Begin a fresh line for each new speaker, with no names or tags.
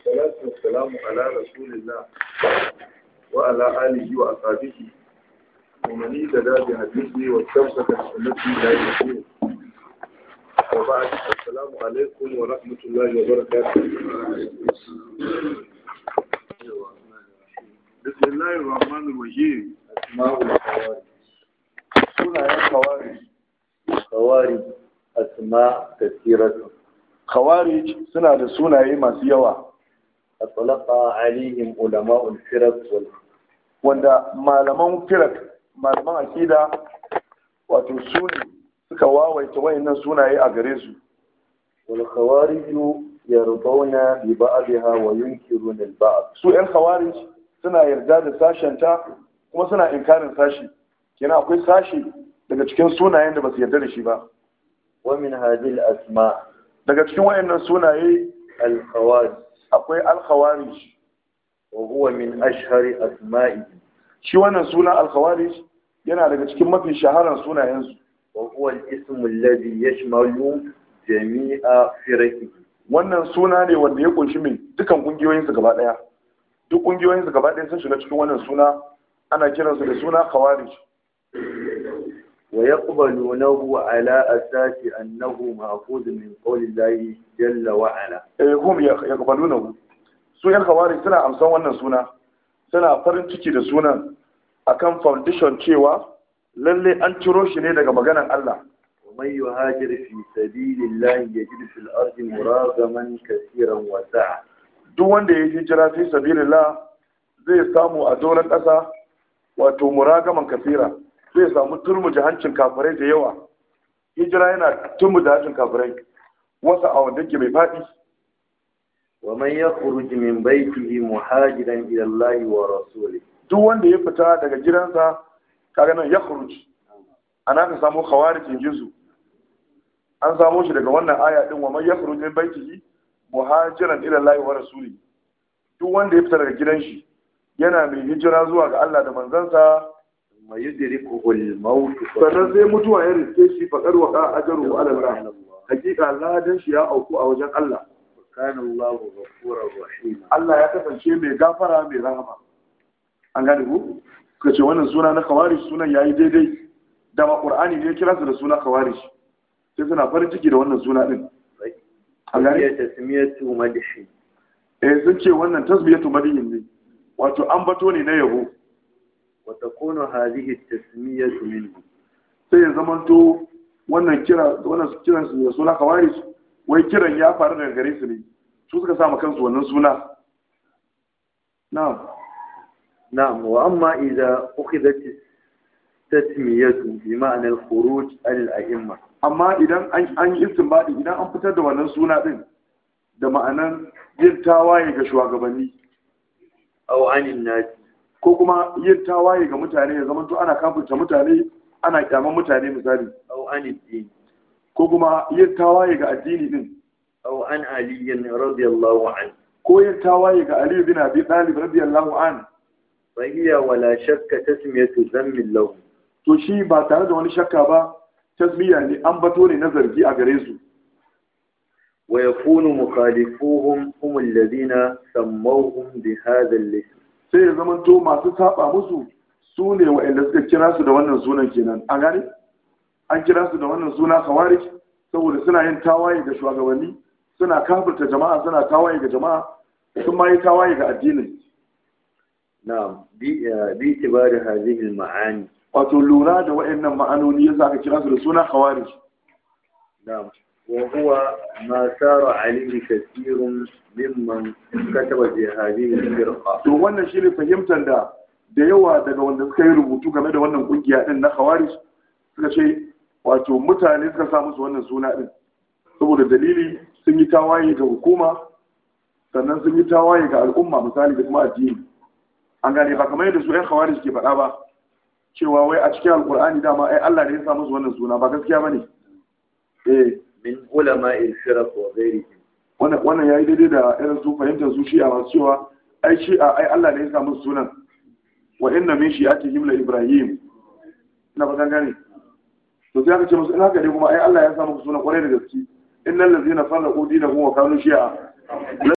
والصلاة والسلام على رسول الله وعلى آله وأصحابه ومن اهتدى بهديه واستمسك بسنته إلى يوم الدين وبعد السلام عليكم ورحمة الله وبركاته بسم الله الرحمن الرحيم
أسماء الخوارج
sunayen khawarij
خوارج أسماء كثيرة
khawarij suna da sunaye masu yawa
أطلق عليهم علماء الفرق وال...
wanda malaman firak malaman akida wato su ne suka wawaita wayannan sunaye a gare su
والخوارج يرضون ببعضها وينكرون البعض
su yan khawarij suna yarda da sashenta kuma suna inkarin sashi kenan akwai sashi daga cikin sunayen da ba su yarda da shi ba
ومن هذه الأسماء
daga cikin wayannan sunaye
الخوارج
akwai al-khawarij
وهو من أشهر أسمائه
shi wannan suna al-khawarij yana daga cikin mafi shaharar sunayensu
وهو الاسم الذي يشمل جميع فرقه
wannan suna ne wanda ya kunshi mai dukan kungiyoyinsu gaba daya duk kungiyoyinsu gaba daya sun shiga cikin wannan suna ana kiransu da suna khawarij
ويقبلونه على أساس أنه مأخوذ من قول الله جل وعلا
eh hum yaqbalunahu su yan khawarij suna amsan wannan suna suna farin ciki da sunan akan foundation cewa lalle an ciro shi ne daga maganan Allah
ومن يهاجر في سبيل الله يجد في الأرض مراغما كثيرا وسعة
duk wanda ya hijira fi sabilillah zai samu a doron ƙasa wato muragaman kafira zai samu turmuji hancin kafirai da yawa hijira yana turmuji hancin kafirai wasu a wanda ke mai faɗi
ومن يخرج من بيته مهاجرا إلى الله ورسوله
duk wanda ya fita daga gidansa kaga nan ya khuruj ana ka samu khawarijin jinsu an samo shi daga wannan aya din wa man yakhruj min baitihi muhajiran ila Allah wa rasuli duk wanda ya fita daga gidan shi yana mai hijira zuwa ga Allah da manzansa
ثم يدركه الموت
sannan sai mutuwa ya riske shi faƙar wa ka ajaru ala Allah hakika ladan shi ya auku a wajen Allah
وكان الله غفورا رحيما
Allah ya kasance mai gafara mai rahama an gane ku suka ce wannan suna na khawarij sunan yayi daidai da ma qur'ani ne ya kira su da suna khawarij sai suna farin ciki da wannan suna din an
هي
gane
تسمية مدح
eh sun ce wannan tasbiyatu madiyin ne wato ambato ne na yabo
وتكون هذه التسمية منه
sai ya zamanto wannan kira wannan kiran su da suna khawarij wai kiran ya faru daga gare su ne su suka sa ma kansu wannan suna na'am
نعم وأما إذا أخذت التسمية بمعنى الخروج على الأئمة
amma idan an an yi istinbadi idan an fitar da wannan suna din da ma'anan yin tawaye ga shugabanni
أو عن الناس
ko kuma yin tawaye ga mutane ya zama to ana kafirta mutane ana kyaman mutane misali
أو عن الدين
ko kuma yin tawaye ga addini din
أو عن علي رضي الله عنه
ko yin tawaye ga Ali bin Abi Talib radiyallahu an
فهي ولا شك تسمية ذم له
to shi ba tare da wani shakka ba tasbiya ne an bato ne na zargi a gare su
ويكون مخالفوهم هم الذين سموهم بهذا الاسم
sai ya zama to masu saba musu su ne waɗanda suka kira su da wannan sunan kenan an gane an kira su da wannan suna khawarij saboda suna yin tawaye ga shugabanni suna kafirta jama'a suna tawaye ga jama'a sun ma yi tawaye ga addinin
نعم بي- باعتبار هذه المعاني
wato lura da waɗannan ma'anoni yasa aka kira su da suna khawarij
نعم وهو ما سار عليه كثير ممن كتب في هذه الفرقة
to wannan shine fahimtar da da yawa daga wanda suka yi rubutu game da wannan kungiya din na khawarij suka ce wato mutane suka sa musu wannan suna din saboda dalili sun yi tawaye ga hukuma sannan sun yi tawaye ga al'umma misali da kuma addini an gane ba kamar yadda su ƴan khawarij ke faɗa ba cewa wai a cikin alkur'ani dama ai Allah ne ya sa musu wannan suna ba gaskiya bane eh
من علماء الفرق وغيرهم
wannan wannan yayi daidai da irin su fahimtar su shi'a masu cewa ai shi'a ai Allah ne ya sa musu sunan wa inna min shi'atihim la ibrahim ina ba gane to sai aka ce musu in haka ne kuma ai Allah ya sa muku sunan kwarai da gaske innal ladzina farraqu dinahum wa kanu shi'a